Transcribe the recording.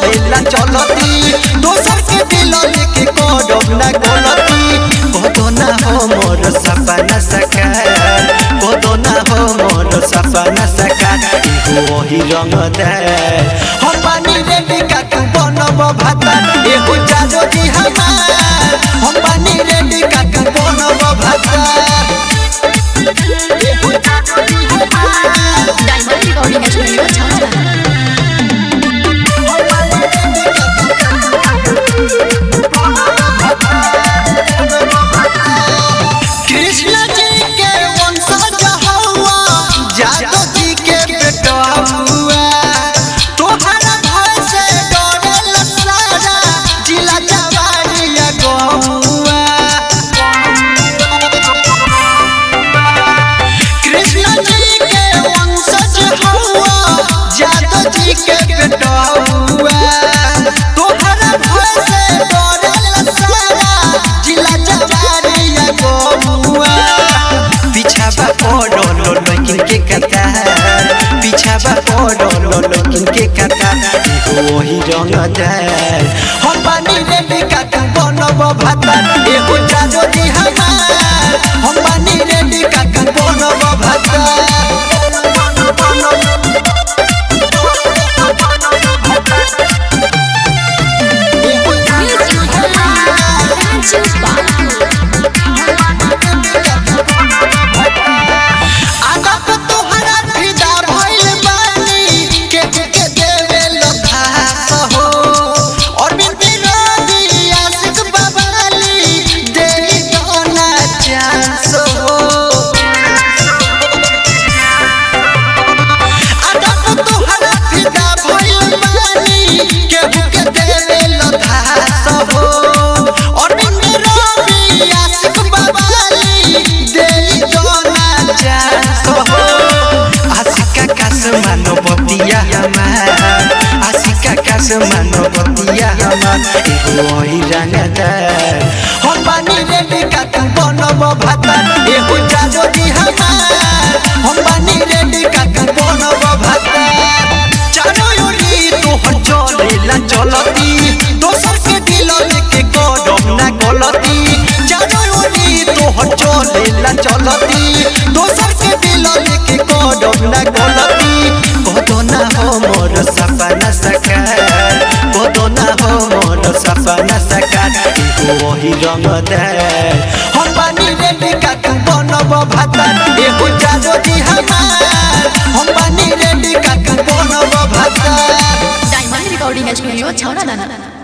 चलेला चलती दोसर के दिल लेके करब ना गलती कदो ना हमर सपना सकार कदो ना हमर सपना सकार एगो वही रंग दे हम पानी रेडी का तू बनब भाता एगो जादो दी हमार हम पानी रेडी का तू बनब भाता एगो जादो दी हमार diamond recording studio Chhawra Krishna ji के वंशज हौवा जादव जी के बेटा हुआ तोहरा भय से डरेला सारा जिला जवानिया गौआ कृष्ण जी के वंशज हौवा जादव जी के बेटा हुआ तोहरा भय से डरेला सारा जिला जवानिया गौआ पिछाबा पड़लो लेकिन के कतार पिछाबा पड़लो लेकिन के कतार एगो वही रंग दे हम पानी रेडी का तू बनब भाता एगो जादो दी हमार हम पानी रेडी का तू बनब भाता एगो जादो दी हमार फ्रांसिस बाबू आदत तोहरा फिदा भइल बानी के के देवे लखास हो और बिन रवि आशिक बबाली देई दोना चांस हो आदत तोहरा फिदा भइल बानी के के देवे लखास हो और बिन रवि आशिक बबाली देई दोना चांस हो आशिका कास मानवतिया हमार आशिका कास मानवतिया हमार एगो वही रंगदार हम पानी रेडी का तू बनब भाता एगो जादो दी हमार हम पानी रेडी का तू बनब भाता चारो ओरी तोहर चलेला चलती दोसर के दिल लेके करब ना गलती चारो ओरी तोहर चलेला चलती दोसर के दिल लेके करब ना गलती कदो ना हमर सपना सकार कदो ना हमर सपना सकार एगो वही रंग दे हम पानी रेडी का तू बनब भाता एगो जादो दी हमार हम पानी रेडी का तू बनब भाता डायमंड रिकॉर्डिंग स्टूडियो छावड़ा